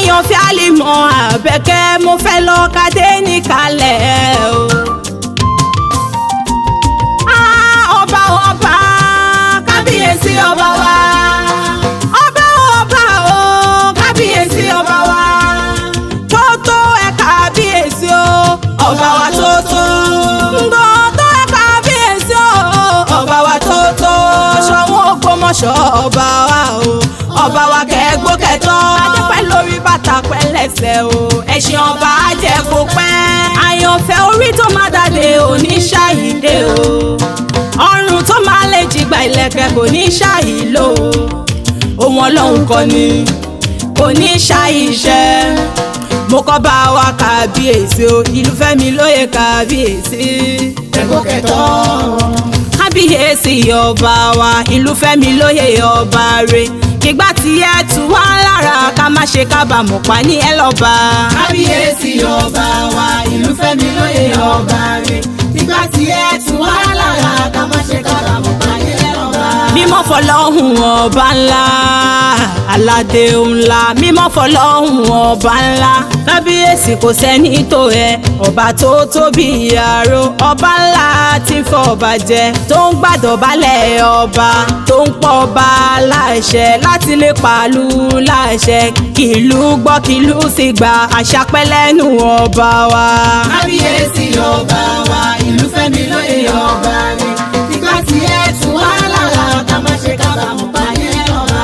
àyànfẹ́ àlìmọ́ àbẹ̀kẹ́ mo fẹ́ lọ kadé níkàlẹ̀ o. Ah, ọba ọba kábíyèsí ọba wa. ọba ọba o kábíyèsí ọba wa. tó tó ẹ kábíyèsí o ọba wa tó tó. ńgbọ́ tó ẹ kábíyèsí o ọba wa tó tó. ṣọwọ́n Ògbómọ̀ṣọ́ ọba wa o ọba wa kẹ́gbó kẹtọ́. adépẹ́ lórí bàtà pẹ́lẹ́sẹ̀ o ẹ̀sìn ọba jẹ́ kó pẹ́. àyànfẹ́ orí tó má dàdé òní ṣàyídé o ọrùn tó máa lè jìgbà ìlẹ̀kẹ̀ kò ní ṣàyílò ohun ọlọ́run kọ́ ni kò ní ṣàyíṣẹ́ mo kọ́ bá wa kábíyèsí o ìlú fẹ́mi lóye kábíyèsí ẹ̀gbọ́n kẹtọ́. kábíyèsí ọba wa ìlú fẹ́mi lóye ọba re kígbà tí ẹ tù wá lára ká má ṣe kábàámọ̀ pa ní ẹ lọ́ba. kábíyèsí ọba wa ìlú fẹ́mi lóye ọba rẹ̀ nígbà tí ẹ tù wá lára ká má ṣe kábàámọ̀ pàdé ọba. mímọ́ fọlọ́hún ọba ńlá aládé ńlá mímọ́ fọlọ́hún ọba ńlá kábíyèsí kò sẹ́ni tó ẹ ọba tó tóbi àrò ọba ńlá tí ń fọba jẹ tó ń gbàdọ̀bálẹ̀ ọba tó ń pọ̀ ọba láṣẹ láti lè pàlú láṣẹ kìlú gbọ́ kìlú sì gba àṣà pẹ́lẹ́nu ọba wa. kábíyèsí ọba wa ìlú fẹ́mi lóye ọba rẹ̀ nígbà tí ẹ tù wá lára ká má ṣe kábàámọ̀ pàdé ọba.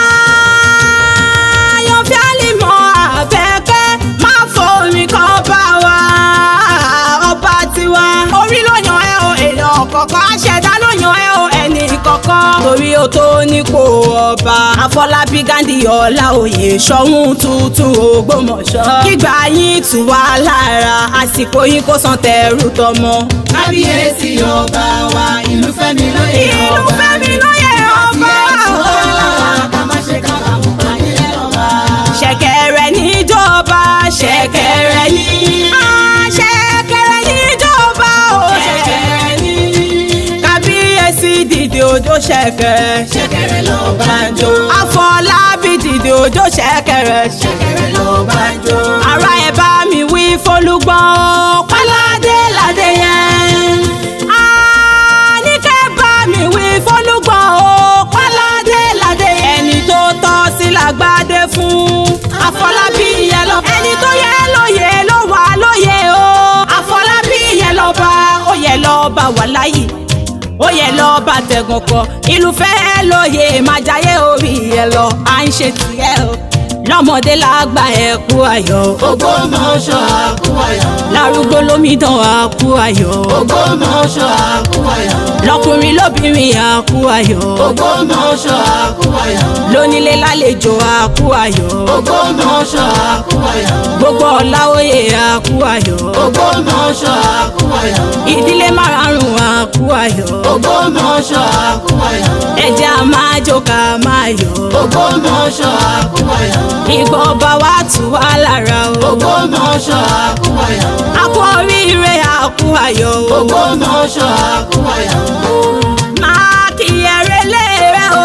àyànfẹ́ àlìmọ́ àbẹ̀kẹ́ máa fomi kan bá wa ọba tiwa. orí ló yan ẹ o èèyàn kọ̀ọ̀kan aṣẹ̀dá ló yan ẹ o ẹnì kọ̀ọ̀kan. torí o tó nípò ọba àfọlábí gandhi ọlá òye ṣọ̀ún tuntun ògbómọ̀ṣọ́. kígbà yín tù wá lára àsìkò yín kó san tẹrù tọmọ. kábíyèsí ọba wa ìlú fẹ́mi lóye ìlú ọba fẹ́mi lóye ọba. ká má ṣe kábàámọ̀ pàdé ọba. ṣẹ̀kẹ̀rẹ̀ níjọba ṣẹ̀kẹ̀rẹ̀ ní. Ah, ṣẹ̀kẹ̀rẹ̀ níjọba o. ṣẹ̀kẹ̀rẹ̀ ní kábíyèsí dìde òjò ṣẹ̀kẹ̀rẹ̀. ṣẹ̀kẹ̀rẹ̀ ló bá ń jó. àfọlábí dìde òjò ṣẹ̀kẹ̀rẹ̀. ṣẹ̀kẹ̀rẹ̀ ló bá ń jó. ara ẹ̀ bá mi wí fólúgbọ́n o. páládé ládé yẹn. Ah, ní kẹ́ bá mi wí fólúgbọ́n o. páládé ládé yẹn. ẹni tó tọ́ sí làgbádé fún. àfọlábí yẹn lọ. ẹni tó yẹ lóye ló wà lóye o. àfọlábí yẹn lọ bá ó yẹ lọ bá wà láyé ó yẹ lọ bá tẹ̀gàn kọ ìlú fẹ́ lóye máa jayé orí ẹ lọ à ń ṣe tiẹ̀ o lọ́mọdé lágbà ẹ̀ kú ayọ̀ Ògbómọ̀ṣọ́ àkúwayọ̀. lárúgbó lómìdán àkú ayọ̀ Ògbómọ̀ṣọ́ àkúwayọ̀. lọkùnrin lóbìnrin àkú ayọ̀ Ògbómọ̀ṣọ́ àkúwayọ̀. lónílé lálejò àkú ayọ̀ Ògbómọ̀ṣọ́ àkúwayọ̀. gbogbo ọ̀làwòye àkú ayọ̀ Ògbómọ̀ṣọ́ àkúwayọ̀. ìdílé márùn-ún àkú ayọ̀ Ògbómọ̀ṣọ́ àkúwayọ̀. ẹ̀jẹ̀ a máa jó ká máa yọ̀ Ògbómọ̀ṣọ́ àkúwayọ̀. ìgbọ́ ọba wa tù wá lára o. Ògbómọ̀ṣọ́ àkúwayọ̀. àkú oríire àkú ayọ̀ o. Ògbómọ̀ṣọ́ àkúwayọ̀. máa kí ẹrẹ léèrè o.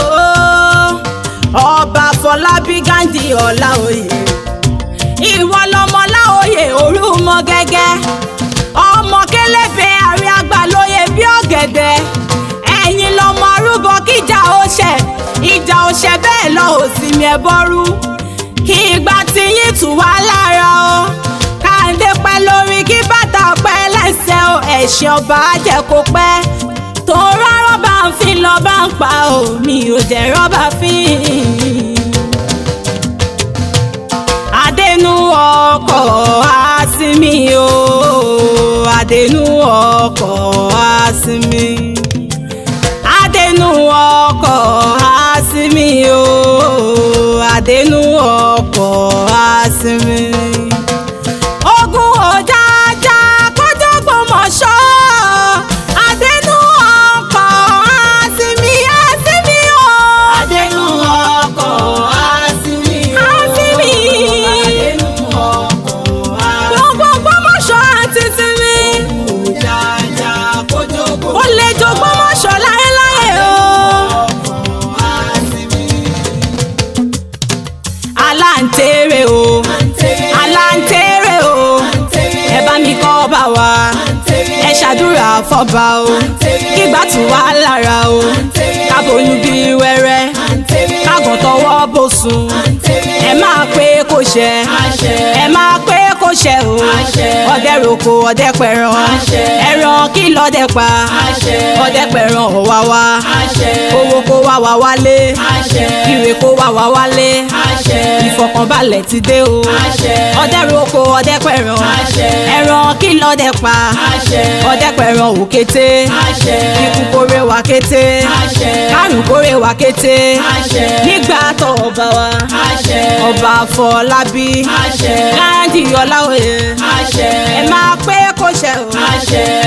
ọba fọlábí gandhi ọláòyè ìwọ lọmọ láòyè orúmọ gẹ́gẹ́ ọmọ kélébé àrí àgbà lóye bí ọ̀gẹ̀dẹ̀ ẹ̀yin lọmọ arúgbó kíjà ó ṣẹ ìjà ó ṣẹ bẹ́ẹ̀ lọ ò sì mi ẹ bọ́rú kí ìgbà tí yín tù wá lára o káńdé pẹ́ lórí kí bàtà pẹ́ lẹ́sẹ̀ o ẹ̀ṣẹ̀ ọba jẹ́ kó pẹ́ tó rọ́rọ́ bá ń fi lọ bá ń pa o mi ò jẹ́ rọ́bà fín. Adénú ọkọ̀ àsìmí o Adénú ọkọ̀ àsìmí Adénú ọkọ̀ àsìmí o Adénú ọkọ̀ àsìmí. Ogun òjàjà kọjá gbọmọṣọ Adénú ọkọ̀ àsìmí àsìmí o. Adénú ọkọ̀ àsìmí o. Àsìmí. Adénú ọkọ̀ àsìmí o. Gbogbo gbọmọṣọ àti sinmi. Òjàjà kójókòó. ó lè jogún mọ́ṣọ́ láéláé o. àsìmí. aláǹtẹ̀rẹ̀ ẹ ṣàdúrà fọba o kígbà tù wá lára o kábòyún bí wẹ́rẹ́ kágàn tọwọ́ bò sùn ẹ máa pé kó ṣẹ ẹ máa pé kó ṣẹ o ọdẹ roko ọdẹ pẹran ẹran kí lọdẹ pa ọdẹ pẹran ọwá wá owó kó wá wá wálé ire kó wá wá wálé ìfọ̀kànbalẹ̀ ti dé o ọdẹ roko ọdẹ pẹran ẹran kí lọdẹ pa ọdẹ pẹran òkété ikú kórè wá kété kárùn kórè wá kété nígbà tó ọba wa ọba Afọlábí káàdì Ọláoyè ẹ máa pé kó ṣẹ o